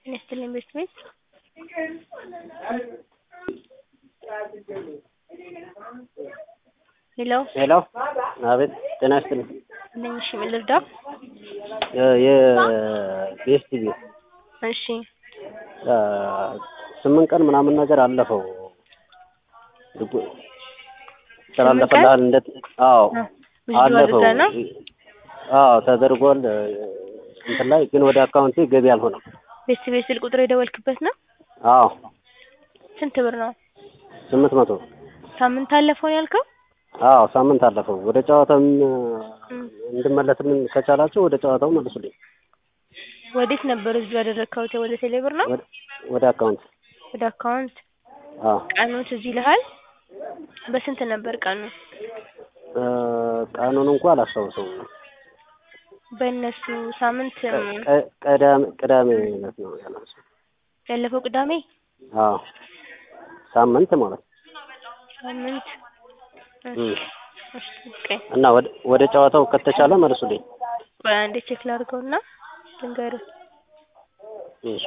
ጤና ይስጥልኝ ቤት ቤት ሄሎ ሄሎ አቤት ጤና ይስጥልኝ ነኝ እሺ ምን ልርዳው የቤስት ቤት እሺ ስምንት ቀን ምናምን ነገር አለፈው ተላለፈልሃል እንደ አዎ ብዙ አለፈው አድርገህ ነው አዎ ተደርጓል እንትን ላይ ግን ወደ አካውንቴ ገቢ አልሆነም ቤት ቤት ስልክ ቁጥር የደወልክበት ነው አዎ ስንት ብር ነው ስምንት መቶ ሳምንት አለፈው ነው ያልከው አዎ ሳምንት አለፈው ወደ ጨዋታም እንድመለስልን ከቻላችሁ ወደ ጨዋታው መልሱልኝ ወዴት ነበር እዚሁ ያደረግከው ወደ ቴሌብር ነው ወደ- ወደ አካውንት ወደ አካውንት አዎ ቀኑ ትዝ ይልሃል በስንት ነበር ቀኑ እ ቀኑን እንኳ አላስታውሰውም በእነሱ ሳምንት ቀ- ቅዳሜ ቅዳሜ ዕለት ነው ያላቸው ያለፈው ቅዳሜ አዎ ሳምንት ማለት ነው ሳምንት እ እሺ ጠብቀኝ እና ወደ ወደ ጨዋታው ከተቻለ መልሱልኝ ቆይ አንዴ ቼክ ላድርገውና ልንገርህ እሺ